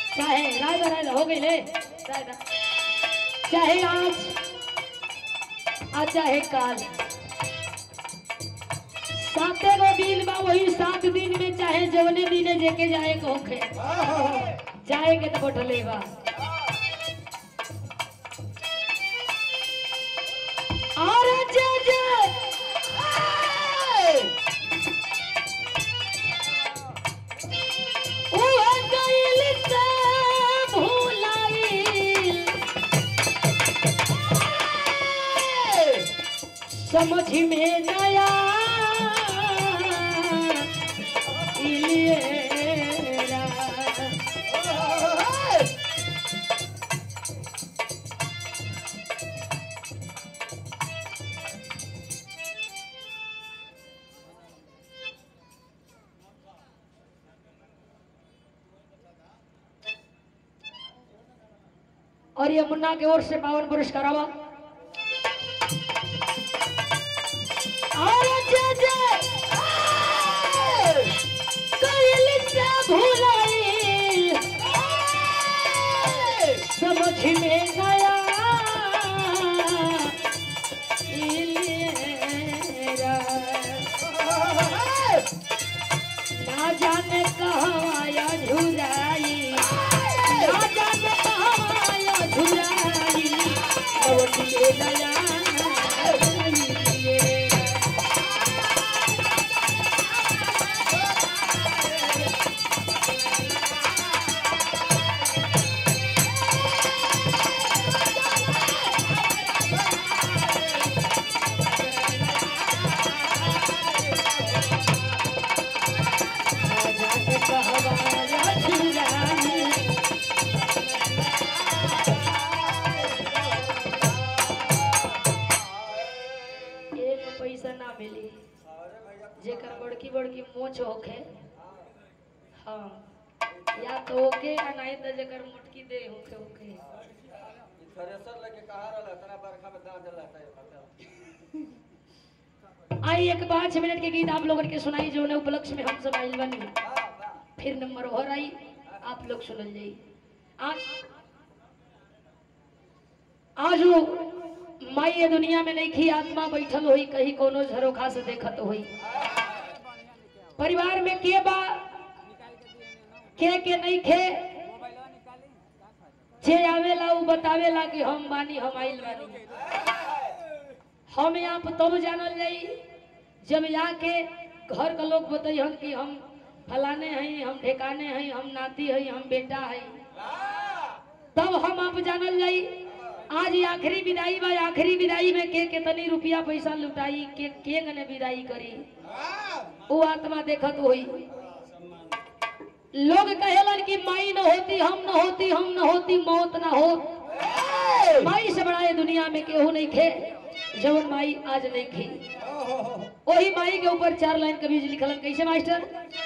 चाहे राय दा राय दा हो गई ले राय दा चाहे आज आज चाहे काल साते गो दिन बा वही सात दिन में चाहे जवने दिने जेके जाए के होखे जाए के तो बटले बा और जे जे उहे गइल से भुलाइल समझ में नया इलिएरा और ये मुन्ना की ओर से पावन पुरस्कार आवा और जय जय कइल से भुलाई समझ में गया इलेरा। ना जाने कहवा या झुराई ना जाने कहवा या झुराई लौट के नया जाने कहवा या झुराई एक पैसा ना मिली जेकर बड़की बड़की मोच होखे हाँ या तो ओके या नहीं तो जेकर मोटकी दे होखे होखे थ्रेसर लेके कहा रहला तना बरखा में दांत जला है आई एक पाँच मिनट के गीत आप लोगन के सुनाई जो ने उपलक्ष्य में हम सब आइल बनी फिर नंबर और आई आप लोग सुनल जाई आज आज वो माई ये दुनिया में नहीं खी आत्मा बैठल होई कहीं कोनो झरोखा से देखत होई परिवार में के बा के के नहीं खे जे आवेला उ बतावेला कि हम बानी हम आइल बानी हम यहाँ पर तब जानल जाई जब यहाँ के घर का लोग बतैहन कि हम फलाने हैं हम ठेकाने हैं हम नाती हैं हम बेटा हैं तब हम आप जानल जाई आज ये आखिरी विदाई बा आखिरी विदाई में के कितनी रुपया पैसा लुटाई के के गने विदाई करी वो आत्मा देखत होई लोग कहेलन कि माई न होती हम न होती हम न होती मौत न हो माई से बड़ा ये दुनिया में केहू नहीं खे जवन माई आज नहीं खी वही माई के ऊपर चार लाइन कभी लिखलन कैसे मास्टर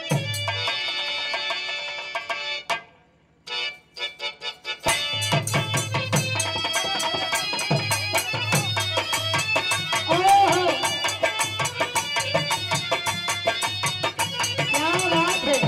ओहो! क्या बात है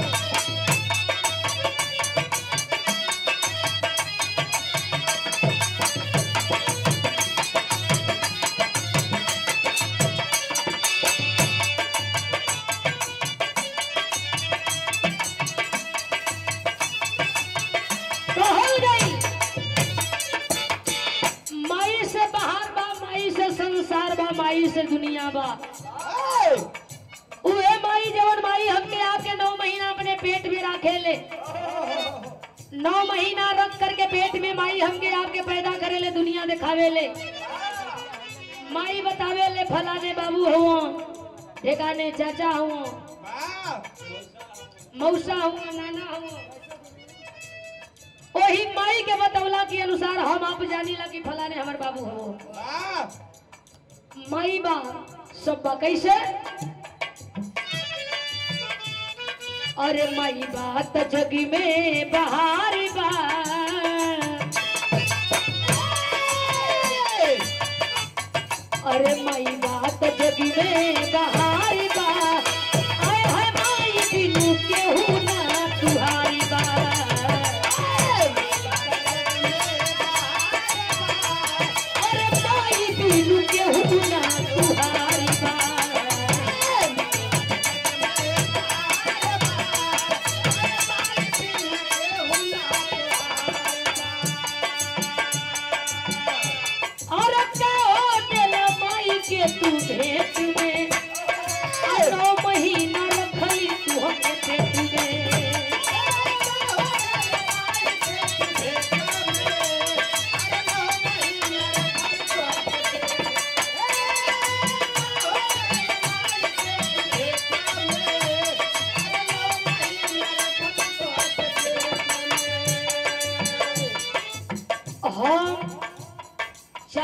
कहल गई माई से बाहर बा माई से संसार बा माई से दुनिया बा उहे माई जवन माई हमके आपके नौ महीना अपने पेट में राखे ले नौ महीना रख करके पेट में माई हमके आपके पैदा करे ले दुनिया दिखावे ले माई बतावे ले फलाने बाबू हुआ ठेकाने चाचा हुआ मौसा हुआ नाना हुआ वही माई के बतौला के अनुसार हम आप जानी ला कि फलाने हमार बाबू हो माई बा सब बा कैसे अरे माई बात जगी में बहार बा अरे माई बात जगी में बहार बा आय हाय माई बिनु केहू ना तुहारी बा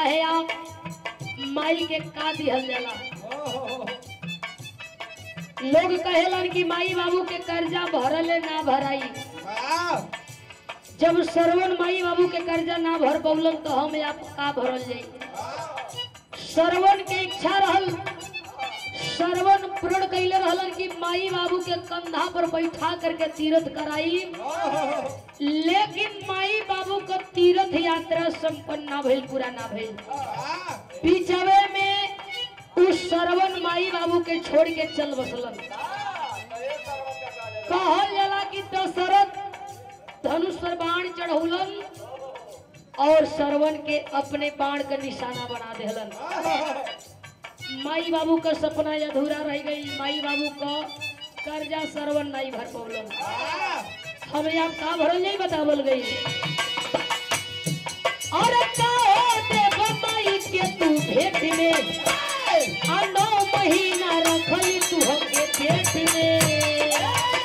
चाहे आप माई के का दिहल जाला लोग कहेलन कि माई बाबू के कर्जा भरले ना भराई जब श्रवण माई बाबू के कर्जा ना भर पौलन तो हम आप का भरल जाई श्रवण के इच्छा रहल श्रवण प्रण कैले रहलन कि माई बाबू के कंधा पर बैठा करके तीर्थ कराई लेकिन माई बाबू का तीर्थ यात्रा संपन्न ना भइल पूरा ना भइल बीचवे में उस श्रवण माई बाबू के छोड़ के चल बसलन कहल जाला कि दशरथ धनुष पर बाण चढ़ौलन और श्रवण के अपने बाण का निशाना बना देहलन माई बाबू का सपना अधूरा रह गई माई बाबू का कर्जा श्रवण नहीं भर पौलन हमें आप का भरल नहीं बतावल गई और का देव माई के तू भेट में आ नौ महीना रखली तू हमके पेट में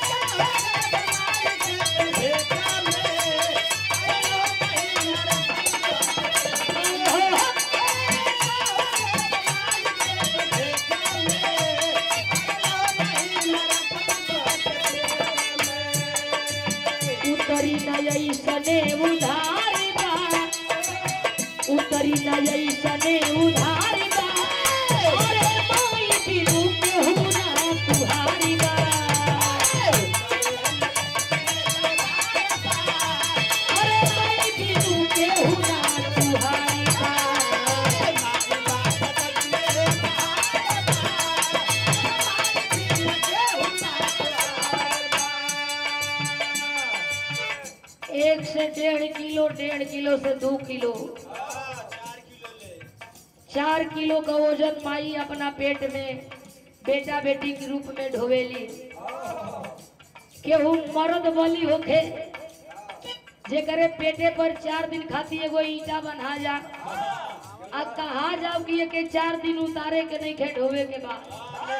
उतरी नई सने उधारी बा उतरी नई सने उधारी बा अरे माई बिनु केहू ना तुहारी बा अरे माई बिनु केहू ना तुहारी बा एक से डेढ़ किलो डेढ़ किलो से दो किलो चार किलो का वजन माई अपना पेट में बेटा बेटी के रूप में ढोवेली केहू मर्द बली होखे जेकरे पेटे पर चार दिन खाती एगो ईटा बना जा आ कहा जाओ कि के चार दिन उतारे के नहीं खे ढोवे के बाद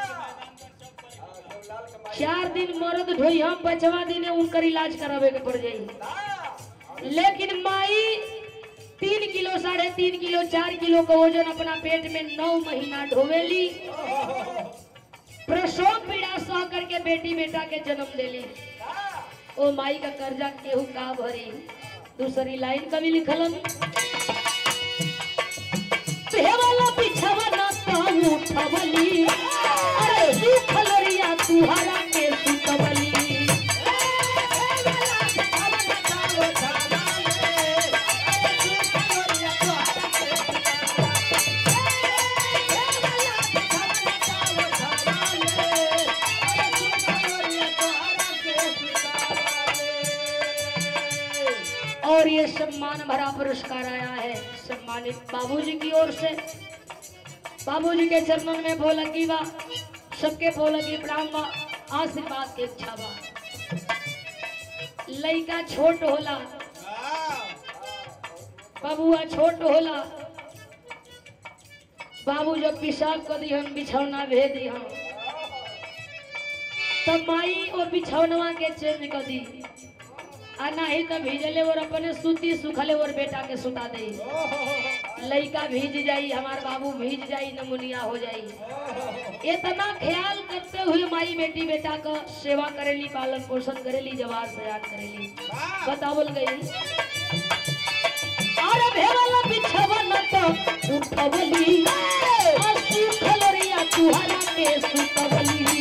चार दिन मर्द ढोई हम पांचवा दिन उनकर इलाज करावे के पड़ जाई लेकिन माई तीन किलो साढ़े तीन किलो चार किलो का वजन अपना पेट में नौ महीना ढोवेली प्रसव पीड़ा सह करके बेटी बेटा के जन्म देली ओ माई का कर्जा केहू का भरी दूसरी लाइन कभी लिखलन वाला बिछवना तो उठवली अरे सुखलरिया तुहरा के सुतवली और ये सम्मान भरा पुरस्कार आया है सम्मानित बाबूजी की ओर से बाबूजी के चरणन में भोलकी बा सबके भोलकी प्रणाम बा आशीर्वाद के इच्छा बा लइका छोट होला बबुआ छोट होला बाबू जब पेशाब कर दिहन बिछौना भेज दिहन तब माई और बिछौनवा के चेंज कर दी आ नाही तो भीजले और अपने सूती सुखले और बेटा के सुता दे लइका भीज जाई हमार बाबू भीज जाई नमुनिया हो जाई इतना ख्याल करते हुए माई बेटी बेटा का सेवा करेली पालन पोषण करेली जवाब सयान करेली बतावल गई और भेवला बिछवन तो उठवली आ सुखलरिया तुहरा के सुतवली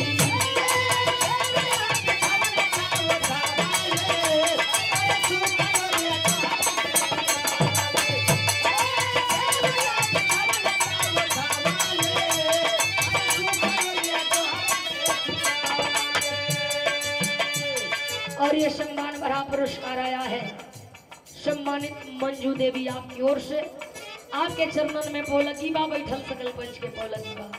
और ये सम्मान भरा पुरस्कार आया है सम्मानित मंजू देवी आपकी ओर से आपके चरणन में पौलकी बा बैठल सकल पंच के पौलकी बा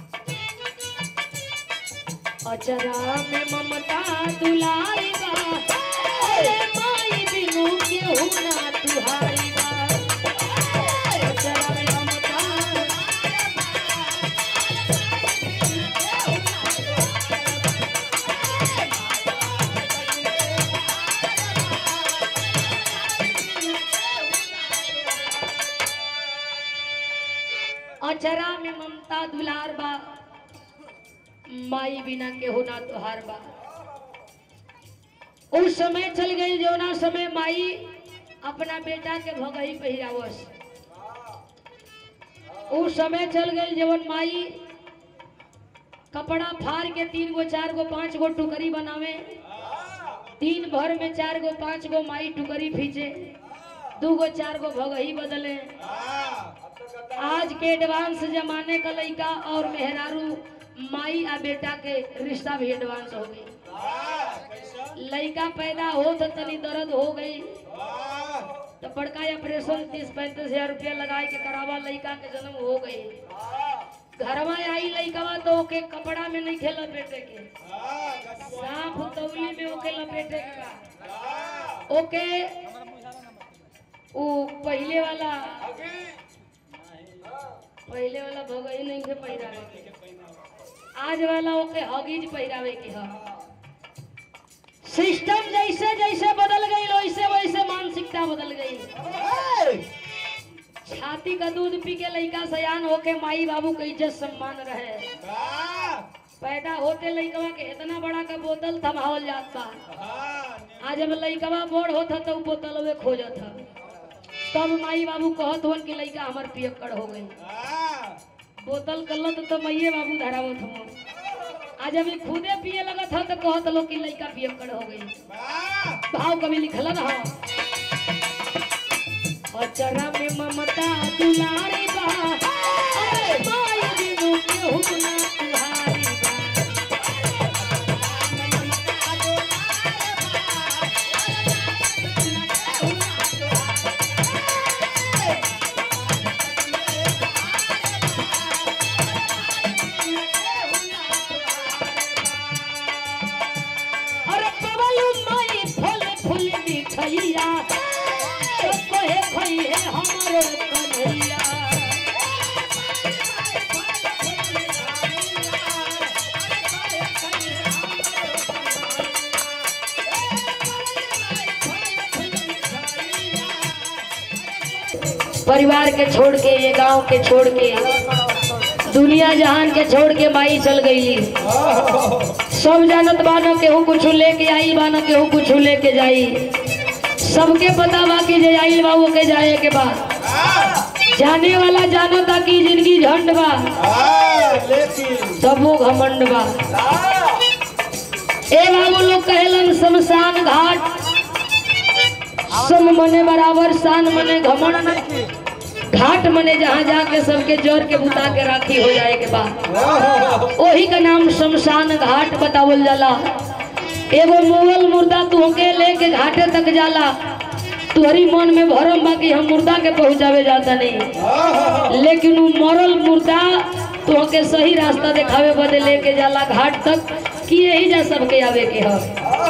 अचरा में ममता दुलारी बा अरे माई बिनु केहू ना तुहारी बा अचरा में ममता अचरा में ममता दुलार बा माई बिना के होना तुहार बा उस समय चल गई जौना समय माई अपना बेटा के भगही पहिरावस उस समय चल गई जवन माई कपड़ा फाड़ के तीन गो चार गो पांच गो टुकरी बनावे तीन भर में चार गो पांच गो माई टुकरी खींचे दू गो चार गो भगही बदले आज के एडवांस जमाने का लड़का और मेहरारू माई आ बेटा के रिश्ता भी एडवांस हो गई लड़का पैदा हो तो तनी दर्द हो गई तो बड़का ऑपरेशन तीस पैंतीस हजार रुपया लगाए के करावा लड़का के जन्म हो गई घरवा आई लड़कवा तो ओके कपड़ा में नहीं खेला बेटे के साफ तौली में ओके लपेटे के बा। ओके वो पहले वाला पहले वाला भगई नहीं के पहिरावे के आज वाला ओके हगीज पहिरावे के ह सिस्टम जैसे जैसे बदल गई वैसे वैसे मानसिकता बदल गई छाती का दूध पी के लड़का सयान होके माई बाबू के इज्जत सम्मान रहे पैदा होते लड़कवा के इतना बड़ा का बोतल थमावल जात बा आज जब लड़कवा बोर होता तो उ बोतल वे खोजत था तब माई बाबू कहत होन कि लड़का हमार पियक्कड़ हो गई बोतल कलत तो मैये बाबू धरावत हो आज अभी खुदे पिए लगत था तो कहत लोग कि लड़का पियक्कड़ हो गई भाव कभी लिखल ना हो अचरा में ममता दुलारी बा अरे माई बिनु केहू ना तुहारी बा अरे पवलू माई फल फूल मिठैया तो कोहे खइहे हमरो कन्हैया परिवार के छोड़ के ये गांव के छोड़ के दुनिया जहान के छोड़ के माई चल गई सब जानत बानो केहू कुछ लेके आई बानो केहू कुछ लेके जाई सबके पता बा कि जे आई बा वो के जाए के बा जाने वाला जानो ता कि जिंदगी झंड बा तब वो घमंड बा ए बाबू लोग कहेलन शमशान घाट सम मने बराबर शान मने घमंड घाट मने जहाँ जाके सबके जोर के बुता के राखी हो जाए के बाद वही का नाम शमशान घाट बतावल जाला एगो मोगल मुर्दा तुहके लेके घाटे तक जाला तुहरी मन में भरम बा कि हम मुर्दा के पहुंचावे जाता नहीं लेकिन वो मरल मुर्दा तुहके सही रास्ता दिखावे बदे लेके जाला घाट तक कि यही जा सबके आवे के ह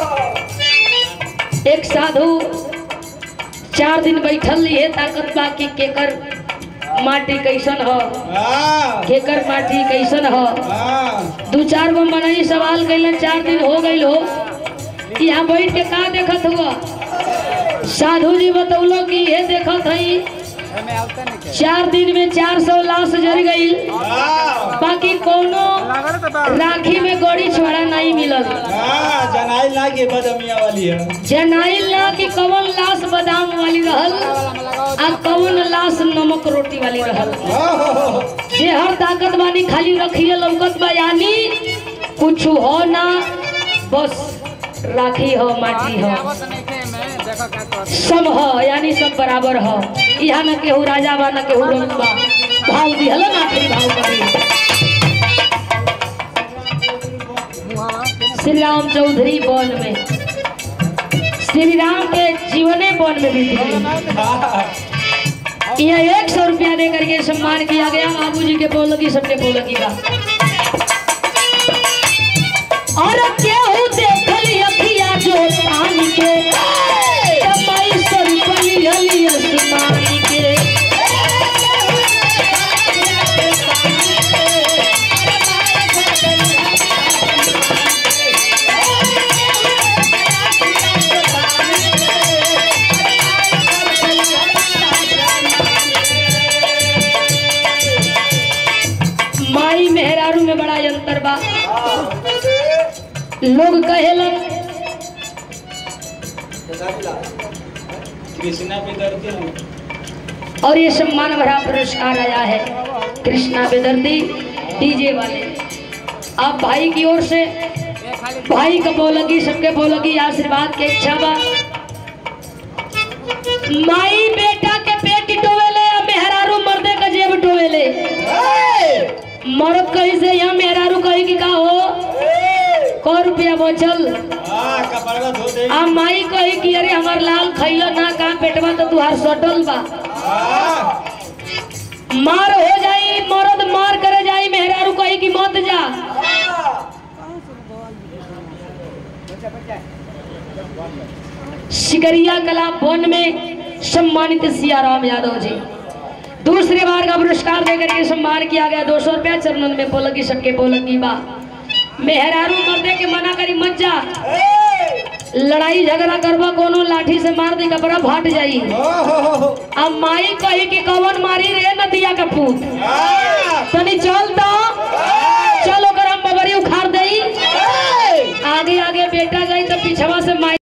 एक साधु चार दिन बैठल ये ताकत बा कि केकर माटी कैसन ह केकर माटी कैसन ह दू चार गो मनई सवाल कैलन चार दिन हो गई हो यहाँ बैठ के का देखत हुआ साधु जी बतौलो कि ये देखत हई चार दिन में चार सौ लाश जर गई बाकी कोनो राखी में गड़ी छोड़ा नहीं मिलल जनाई लागे बदमिया वाली है जनाइल ना कि कवन लाश बादाम वाली रहल आ कवन लाश नमक रोटी वाली रहल जे हर ताकत बानी खाली रखिए लौकत बा यानी कुछ हो ना बस राखी हो माटी हो सब हो यानी सब बराबर हो यहाँ न केहू राजा बा न केहू रंग बा भाव दिहल ना आखिरी भाव करी श्री राम चौधरी वन में श्री राम के जीवने वन में बीत गई यह एक सौ रुपया दे करके सम्मान किया गया बाबू जी के बोलगी सबके बोलगी का और केहू देखल अखिया जो पानी के कमाई सौ रुपया लियली आसमान के लोग कहेलन खेसारी लाल कृष्णा पे करते हैं और ये सम्मान भरा पुरस्कार आया है कृष्णा बेदर्दी डीजे वाले आप भाई की ओर से भाई का बोलगी सबके बोलगी आशीर्वाद के इच्छा बा माई बेटा के पेट टोवेले या मेहरारू मर्दे का जेब टोवेले मर्द कही से यहाँ मेहरारू कही कि का हो कौ रुपया बचल हाँ कपड़ा धो दे आ माई कही कि अरे हमार लाल खैलो ना का पेटवा तो तुहार सटल बा हाँ मार हो जाई मर्द मार करे जाई मेहरारू कही कि मत जा सिकरिया कला वन में सम्मानित सियाराम यादव जी दूसरी बार का पुरस्कार देकर के सम्मान किया गया दो सौ रुपया चरणन में पोलकी सबके पोलकी बा मेहरारू मर्दे के मना करी मत जा लड़ाई झगड़ा करबा कोनो लाठी से मार दी कपड़ा फाट जाई ओ हो हो हो अब माई कही कि कवन मारी रे नदिया का पूत हाँ तनी चल तो चलो कर हम बबरी उखाड़ दई आगे आगे बेटा गई तो पिछवा से माई